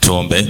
Tuombe.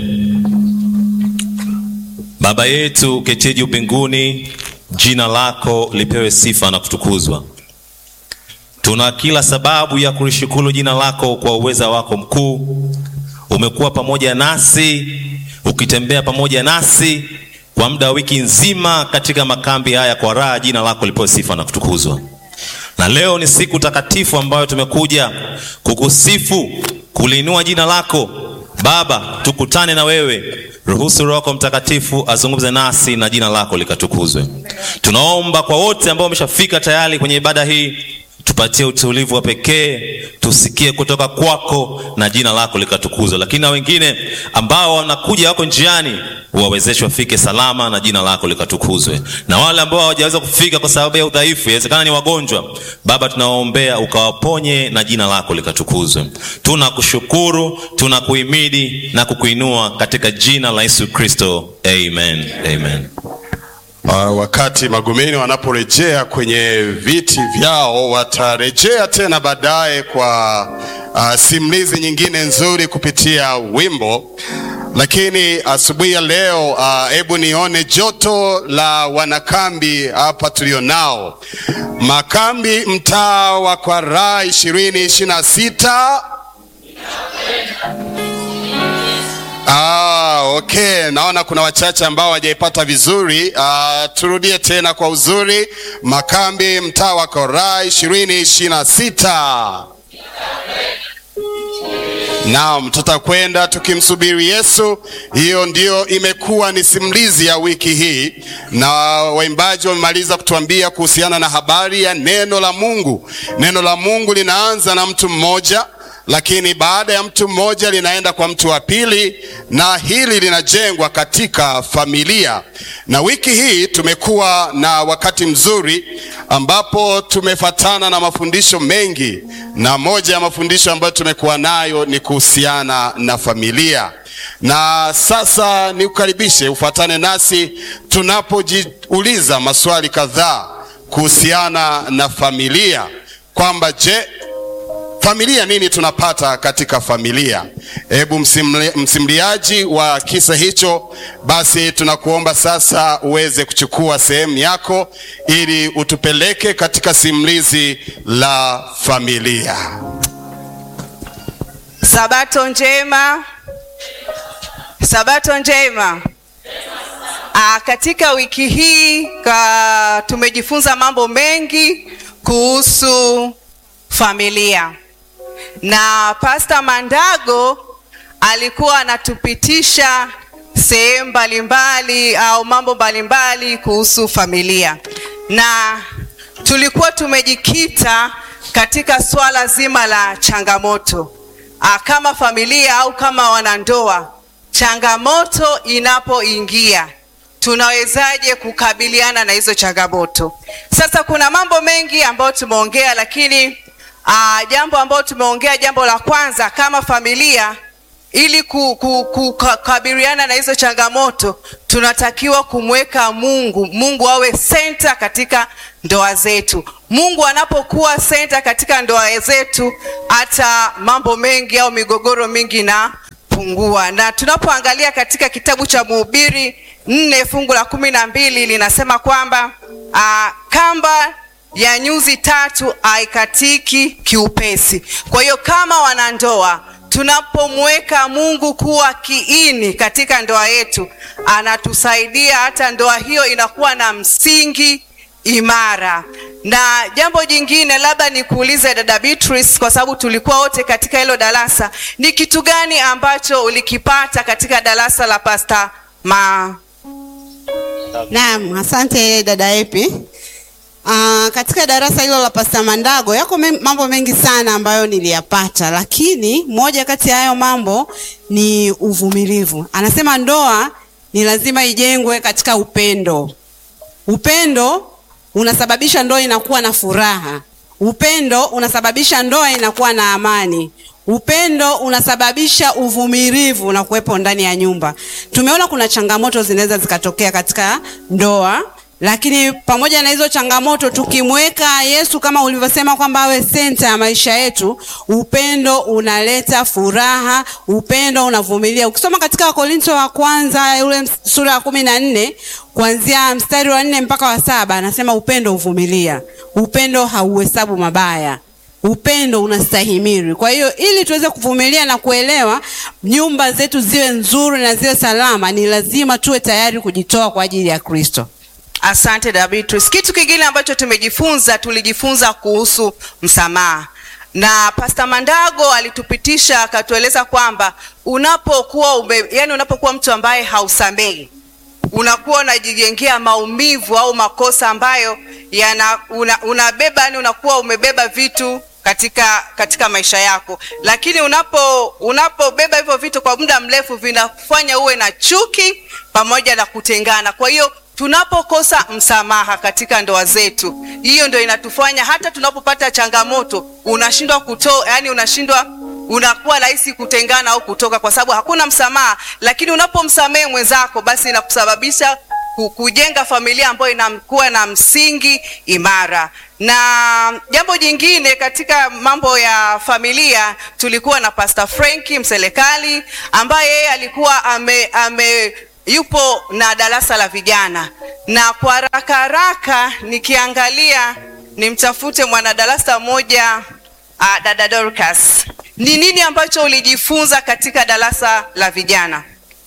Baba yetu uketie juu mbinguni, jina lako lipewe sifa na kutukuzwa. Tuna kila sababu ya kulishukuru jina lako kwa uweza wako mkuu. Umekuwa pamoja nasi, ukitembea pamoja nasi kwa muda wa wiki nzima katika makambi haya kwa raha. Jina lako lipewe sifa na kutukuzwa. Na leo ni siku takatifu ambayo tumekuja kukusifu, kuliinua jina lako Baba. Tukutane na wewe, ruhusu Roho yako Mtakatifu azungumze nasi na jina lako likatukuzwe. Tunaomba kwa wote ambao wameshafika tayari kwenye ibada hii, tupatie utulivu wa pekee, tusikie kutoka kwako na jina lako likatukuzwe. Lakini na wengine ambao wanakuja wako njiani, uwawezeshe wafike salama na jina lako likatukuzwe. Na wale ambao hawajaweza kufika kwa sababu ya udhaifu, inawezekana ni wagonjwa, Baba tunawaombea ukawaponye na jina lako likatukuzwe. Tunakushukuru, tunakuhimidi na kukuinua katika jina la Yesu Kristo, amen, amen. Uh, wakati Magomeni wanaporejea kwenye viti vyao watarejea tena baadaye kwa uh, simulizi nyingine nzuri kupitia wimbo, lakini asubuhi ya leo hebu uh, nione joto la wanakambi hapa tulionao, makambi mtaa wa Kwaraa ishirini ishirini na sita. Ah, okay. Naona kuna wachache ambao hawajaipata vizuri. Ah, turudie tena kwa uzuri. Makambi mtaa wa Kwaraa ishirini ishirini na sita. Naam, tutakwenda tukimsubiri Yesu. Hiyo ndio imekuwa ni simulizi ya wiki hii, na waimbaji wamemaliza kutuambia kuhusiana na habari ya neno la Mungu. Neno la Mungu linaanza na mtu mmoja lakini baada ya mtu mmoja linaenda kwa mtu wa pili, na hili linajengwa katika familia. Na wiki hii tumekuwa na wakati mzuri ambapo tumefatana na mafundisho mengi, na moja ya mafundisho ambayo tumekuwa nayo ni kuhusiana na familia. Na sasa nikukaribishe ufuatane nasi tunapojiuliza maswali kadhaa kuhusiana na familia, kwamba je, familia nini tunapata katika familia? Hebu msimli, msimliaji wa kisa hicho, basi tunakuomba sasa uweze kuchukua sehemu yako ili utupeleke katika simulizi la familia. Sabato njema, sabato njema. Aa, katika wiki hii ka, tumejifunza mambo mengi kuhusu familia na Pasta Mandago alikuwa anatupitisha sehemu mbalimbali au mambo mbalimbali kuhusu familia, na tulikuwa tumejikita katika swala zima la changamoto a, kama familia au kama wanandoa, changamoto inapoingia tunawezaje kukabiliana na hizo changamoto? Sasa kuna mambo mengi ambayo tumeongea, lakini Uh, jambo ambalo tumeongea, jambo la kwanza kama familia, ili kukabiliana ku, ku, na hizo changamoto tunatakiwa kumweka Mungu, Mungu awe senta katika ndoa zetu. Mungu anapokuwa senta katika ndoa zetu, hata mambo mengi au migogoro mingi inapungua. Na tunapoangalia katika kitabu cha Mhubiri nne fungu la kumi na mbili linasema kwamba uh, kamba ya nyuzi tatu haikatiki kiupesi. Kwa hiyo kama wanandoa tunapomweka Mungu kuwa kiini katika ndoa yetu, anatusaidia hata ndoa hiyo inakuwa na msingi imara. Na jambo jingine, labda nikuulize dada Beatrice, kwa sababu tulikuwa wote katika hilo darasa, ni kitu gani ambacho ulikipata katika darasa la Pastor Ma? Naam, asante dada Epi. Uh, katika darasa hilo la Pasta Mandago yako me, mambo mengi sana ambayo niliyapata, lakini moja kati ya hayo mambo ni uvumilivu. Anasema ndoa ni lazima ijengwe katika upendo. Upendo unasababisha ndoa inakuwa na furaha. Upendo unasababisha ndoa inakuwa na amani. Upendo unasababisha uvumilivu na kuwepo ndani ya nyumba. Tumeona kuna changamoto zinaweza zikatokea katika ndoa lakini pamoja na hizo changamoto tukimweka Yesu kama ulivyosema kwamba awe senta ya maisha yetu, upendo unaleta furaha, upendo unavumilia. Ukisoma katika Wakorintho wa kwanza ule sura ya kumi na nne kuanzia mstari wa nne mpaka wa saba anasema upendo huvumilia, upendo hauhesabu mabaya upendo unastahimili. Kwa hiyo ili tuweze kuvumilia na kuelewa nyumba zetu ziwe nzuri na ziwe salama, ni lazima tuwe tayari kujitoa kwa ajili ya Kristo. Asante da Beatrice. Kitu kingine ambacho tumejifunza, tulijifunza kuhusu msamaha na Pasta Mandago alitupitisha akatueleza kwamba unapokuwa ume, yani unapokuwa mtu ambaye hausamehi unakuwa unajijengea maumivu au makosa ambayo yana una, unabeba yani unakuwa umebeba vitu katika katika maisha yako, lakini unapo unapobeba hivyo vitu kwa muda mrefu vinafanya uwe na chuki pamoja na kutengana. Kwa hiyo tunapokosa msamaha katika ndoa zetu, hiyo ndio inatufanya hata tunapopata changamoto unashindwa kutoa, yani unashindwa unakuwa rahisi kutengana au kutoka kwa sababu hakuna msamaha. Lakini unapomsamehe mwenzako, basi inakusababisha ku- kujenga familia ambayo inakuwa na msingi imara. Na jambo jingine katika mambo ya familia, tulikuwa na Pastor Franki Mselekali ambaye yeye alikuwa ame, ame yupo na darasa la vijana, na kwa haraka haraka nikiangalia nimtafute mwanadarasa mmoja uh, dada Dorcas, ni nini ambacho ulijifunza katika darasa la vijana?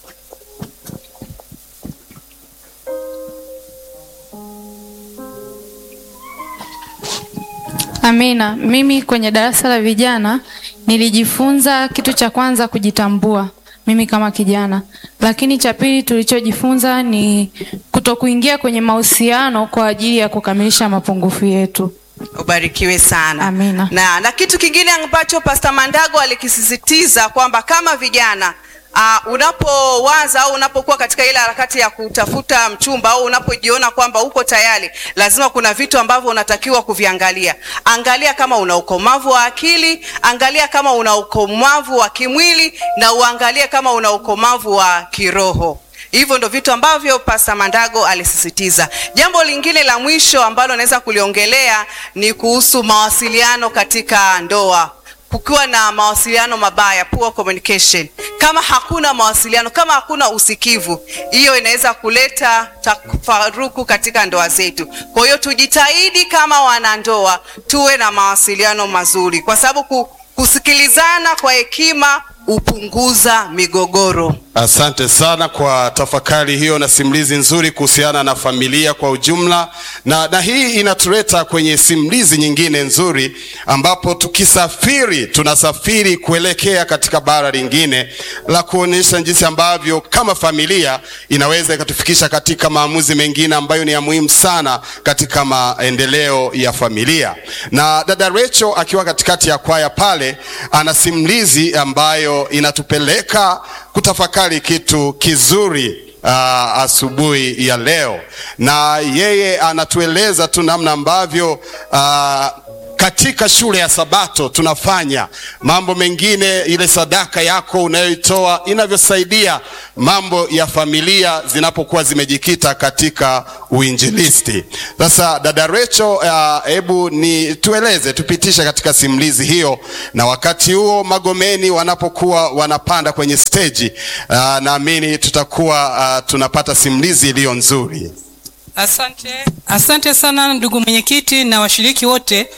Amina. Mimi kwenye darasa la vijana nilijifunza kitu cha kwanza kujitambua mimi kama kijana, lakini cha pili tulichojifunza ni kutokuingia kwenye mahusiano kwa ajili ya kukamilisha mapungufu yetu. Ubarikiwe sana. Amina. Na, na kitu kingine ambacho Pastor Mandago alikisisitiza kwamba kama vijana uh, unapowaza au unapokuwa katika ile harakati ya kutafuta mchumba au unapojiona kwamba uko tayari, lazima kuna vitu ambavyo unatakiwa kuviangalia. Angalia kama una ukomavu wa akili, angalia kama una ukomavu wa kimwili, na uangalie kama una ukomavu wa kiroho. Hivyo ndo vitu ambavyo Pasta Mandago alisisitiza. Jambo lingine la mwisho ambalo naweza kuliongelea ni kuhusu mawasiliano katika ndoa. Kukiwa na mawasiliano mabaya, poor communication, kama hakuna mawasiliano, kama hakuna usikivu, hiyo inaweza kuleta tafaruku katika ndoa zetu. Kwa hiyo tujitahidi kama wanandoa tuwe na mawasiliano mazuri, kwa sababu ku, kusikilizana kwa hekima hupunguza migogoro. Asante sana kwa tafakari hiyo na simulizi nzuri kuhusiana na familia kwa ujumla, na, na hii inatuleta kwenye simulizi nyingine nzuri, ambapo tukisafiri tunasafiri kuelekea katika bara lingine la kuonyesha jinsi ambavyo kama familia inaweza ikatufikisha katika maamuzi mengine ambayo ni ya muhimu sana katika maendeleo ya familia. Na dada Rachel akiwa katikati ya kwaya pale ana simulizi ambayo inatupeleka kutafakari kitu kizuri uh, asubuhi ya leo, na yeye anatueleza tu namna ambavyo uh, katika shule ya Sabato tunafanya mambo mengine, ile sadaka yako unayoitoa inavyosaidia mambo ya familia zinapokuwa zimejikita katika uinjilisti. Sasa dada Rachel, hebu uh, ni tueleze, tupitishe katika simulizi hiyo, na wakati huo Magomeni wanapokuwa wanapanda kwenye steji uh, naamini tutakuwa uh, tunapata simulizi iliyo nzuri. Asante, asante sana ndugu mwenyekiti na washiriki wote.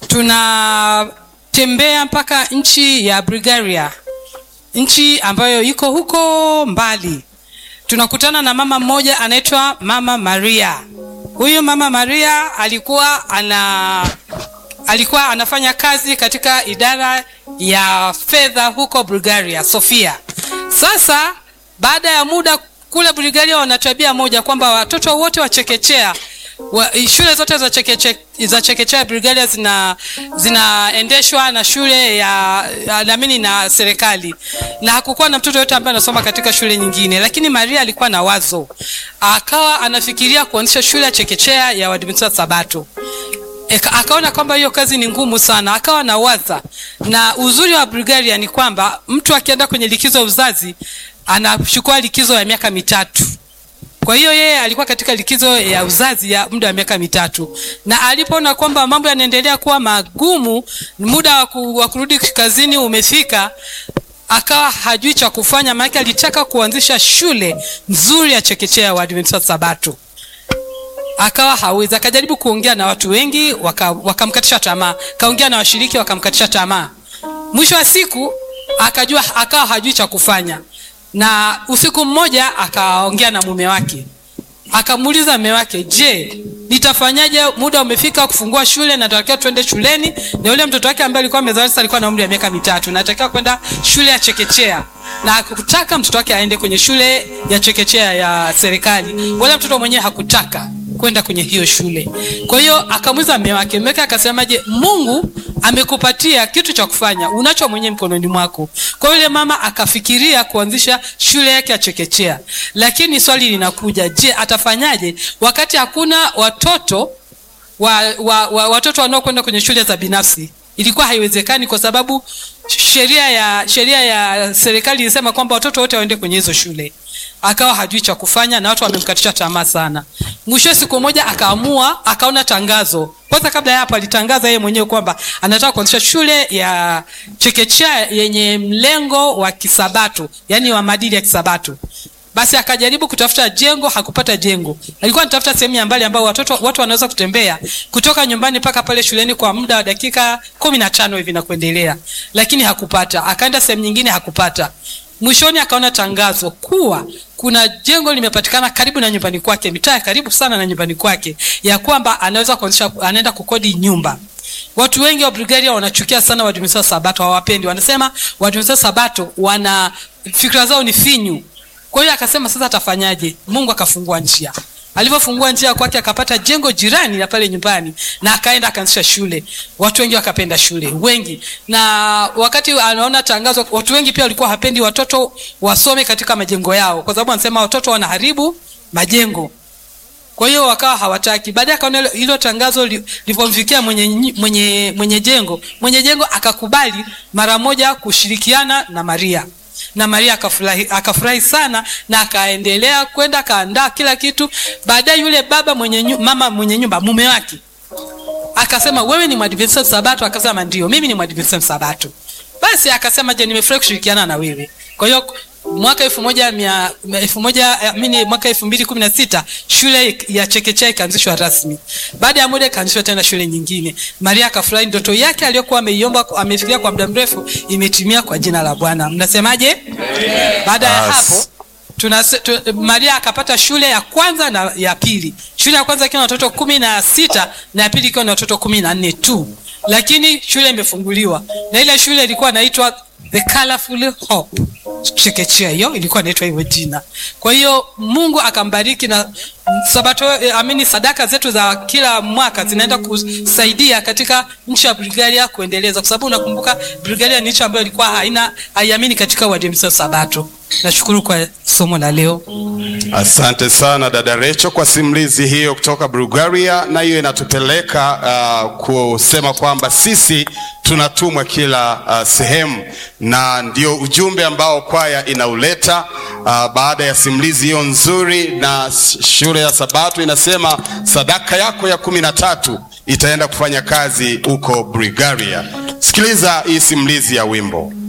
Tunatembea mpaka nchi ya Bulgaria, nchi ambayo iko huko mbali. Tunakutana na mama mmoja anaitwa Mama Maria. Huyu Mama Maria alikuwa ana alikuwa anafanya kazi katika idara ya fedha huko Bulgaria, Sofia. Sasa baada ya muda kule Bulgaria wana tabia moja kwamba watoto wote wa chekechea wa, shule zote za chekechea za chekechea Bulgaria zina zinaendeshwa na shule ya naamini na serikali, na hakukuwa na mtoto yote ambaye anasoma katika shule nyingine, lakini Maria alikuwa na wazo, akawa anafikiria kuanzisha shule ya chekechea ya Waadventista Sabato. Eka, akaona kwamba hiyo kazi ni ngumu sana, akawa na waza. Na uzuri wa Bulgaria ni kwamba mtu akienda kwenye likizo ya uzazi anachukua likizo ya miaka mitatu. Kwa kwa hiyo yeye alikuwa katika likizo ya uzazi ya muda wa miaka mitatu na alipoona kwamba mambo yanaendelea kuwa magumu muda wa ku- wa kurudi kazini umefika akawa hajui cha kufanya maanake alitaka kuanzisha shule nzuri ya chekechea ya waadventista wa sabato akawa hawezi akajaribu kuongea na watu wengi waka- wakamkatisha tamaa kaongea na washiriki wakamkatisha tamaa mwisho wa siku akajua akawa hajui cha kufanya na usiku mmoja akaongea na mume wake akamuuliza mume wake je nitafanyaje muda umefika kufungua shule natakiwa twende shuleni na yule mtoto wake ambaye alikuwa amezaliwa sasa alikuwa na umri wa miaka mitatu natakiwa kwenda shule ya chekechea na hakutaka mtoto wake aende kwenye shule ya chekechea ya serikali wala mtoto mwenyewe hakutaka kwenda kwenye hiyo shule kwa hiyo akamuuliza mume wake mume wake akasema je mungu amekupatia kitu cha kufanya unacho mwenyewe mkononi mwako kwa hiyo yule mama akafikiria kuanzisha shule yake ya chekechea lakini swali linakuja je atafanyaje wakati hakuna watoto wa, wa, wa, watoto wanaokwenda kwenye shule za binafsi ilikuwa haiwezekani kwa sababu sheria ya sheria ya serikali ilisema kwamba watoto wote waende kwenye hizo shule akawa hajui cha kufanya na watu wamemkatisha tamaa sana mwisho siku moja akaamua akaona tangazo kwanza kabla ya hapo alitangaza yeye mwenyewe kwamba anataka kuanzisha shule ya chekechea yenye mlengo wa kisabato yani wa maadili ya kisabato basi akajaribu kutafuta jengo hakupata jengo alikuwa anatafuta sehemu ya mbali ambao watoto watu wanaweza kutembea kutoka nyumbani mpaka pale shuleni kwa muda wa dakika kumi na tano hivi na kuendelea lakini hakupata akaenda sehemu nyingine hakupata mwishoni akaona tangazo kuwa kuna jengo limepatikana karibu na nyumbani kwake mitaa ya karibu sana na nyumbani kwake ya kwamba anaweza kuanzisha anaenda kukodi nyumba watu wengi wa bulgaria wanachukia sana wadumisa sabato hawapendi wanasema wadumisa sabato wana fikra zao ni finyu kwa hiyo akasema sasa atafanyaje mungu akafungua njia alivyofungua njia kwake akapata jengo jirani na pale nyumbani na akaenda akaanzisha shule watu wengi wakapenda shule wengi na wakati anaona tangazo watu wengi pia walikuwa hapendi watoto wasome katika majengo yao kwa sababu anasema watoto wanaharibu majengo kwa hiyo wakawa hawataki baadaye akaona hilo- hilo tangazo li- lilivyomfikia mwenye, nyi- mwenye, mwenye jengo mwenye jengo akakubali mara moja kushirikiana na maria na maria akafurahi akafurahi sana na akaendelea kwenda akaandaa kila kitu baadaye yule baba mwenye nyu, mama mwenye nyumba mume wake akasema wewe ni mwadventista sabato akasema ndio mimi ni mwadventista sabato basi akasema je nimefurahi kushirikiana na wewe kwa hiyo mwaka elfu moja mia elfu moja amini mwaka elfu mbili kumi na sita shule ya chekechea ikaanzishwa rasmi baada ya muda ikaanzishwa tena shule nyingine maria akafurahi ndoto yake aliyokuwa ameiomba amefikiria kwa muda mrefu imetimia kwa jina la bwana mnasemaje baada ya As- hapo Tunase, tu, maria akapata shule ya kwanza na ya pili shule ya kwanza ikiwa na watoto kumi na sita na ya pili ikiwa na watoto kumi na nne tu lakini shule imefunguliwa na ile shule ilikuwa inaitwa the colorful hope chekechea hiyo ilikuwa inaitwa hivyo jina kwa hiyo mungu akambariki na sabato eh, amini sadaka zetu za kila mwaka zinaenda kusaidia katika nchi ya bulgaria kuendeleza kwa sababu unakumbuka bulgaria ni nchi ambayo ilikuwa haina haiamini katika uadhimisho sabato nashukuru kwa somo la leo Asante sana dada Recho kwa simulizi hiyo kutoka Bulgaria, na hiyo inatupeleka uh, kusema kwamba sisi tunatumwa kila uh, sehemu, na ndio ujumbe ambao kwaya inauleta uh, baada ya simulizi hiyo nzuri. Na s- shule ya Sabato inasema sadaka yako ya kumi na tatu itaenda kufanya kazi huko Bulgaria. Sikiliza hii simulizi ya wimbo.